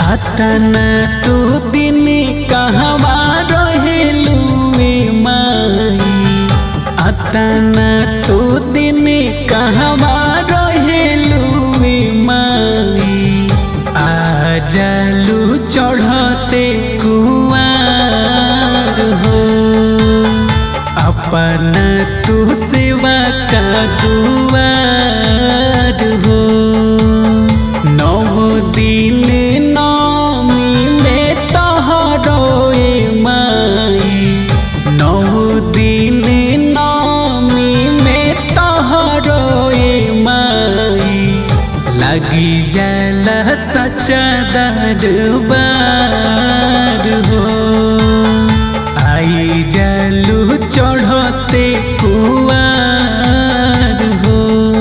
अतना तो दिन कहवा रहेलू माई अतना तो दिन कहवा रहेलू माई आ जालू चढ़ते कुआर हो अपना तू सेवा का दुआर हो नौ दिन नौमी में तोहरोए माई नौ दिन नौमी में तोहरोए माई लगी जल सच्चा दरबार हो आई जलू चढ़ते कुआर हो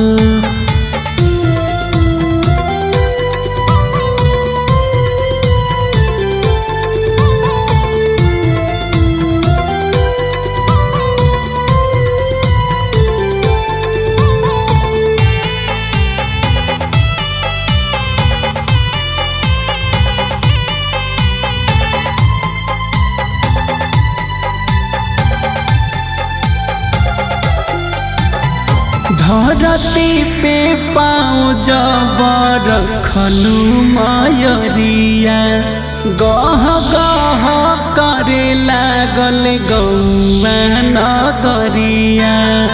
धरती पे पाँव जब रखलू मयरिया गह गह करे लागल गौआ नगरिया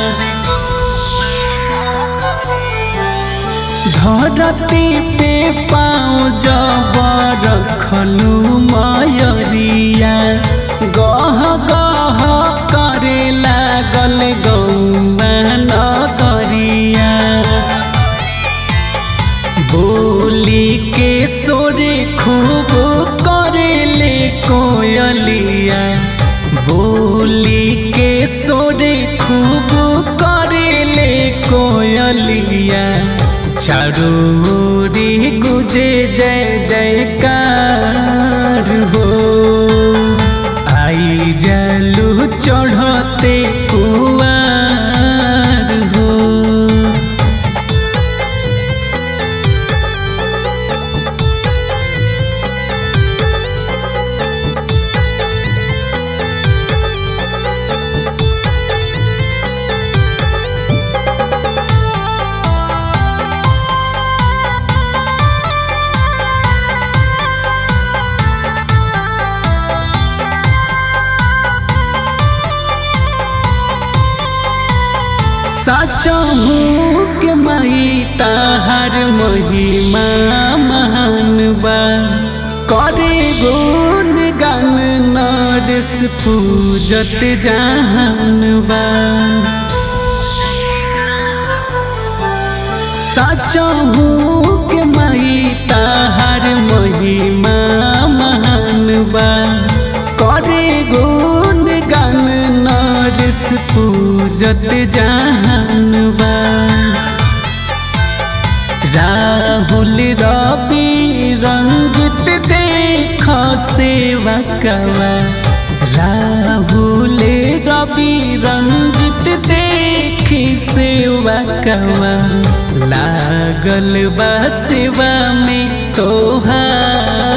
धरती पे पाँव जब रखलू मयरिया गह गह करे लागल गौआ नगरिया बोली के सोरे खूब करेले कोयलिया बोली के सोरे खूब करेले कोयलिया चारोरी गुजे जय जयकार हो आई जलू चढ़ते कुआर हो सचहू के मई ताहर महिमा महान बा करे गुण गान नरस पूजत जहान बा सचहू के मई ताहर महिमा महान बा करे गुण गान नरस पूजत जहान बा राहुल रवि रंजित देख सेवा कवा राहुल रवि रंजित देख सेवा कवा लागल बा सेवा में तोहार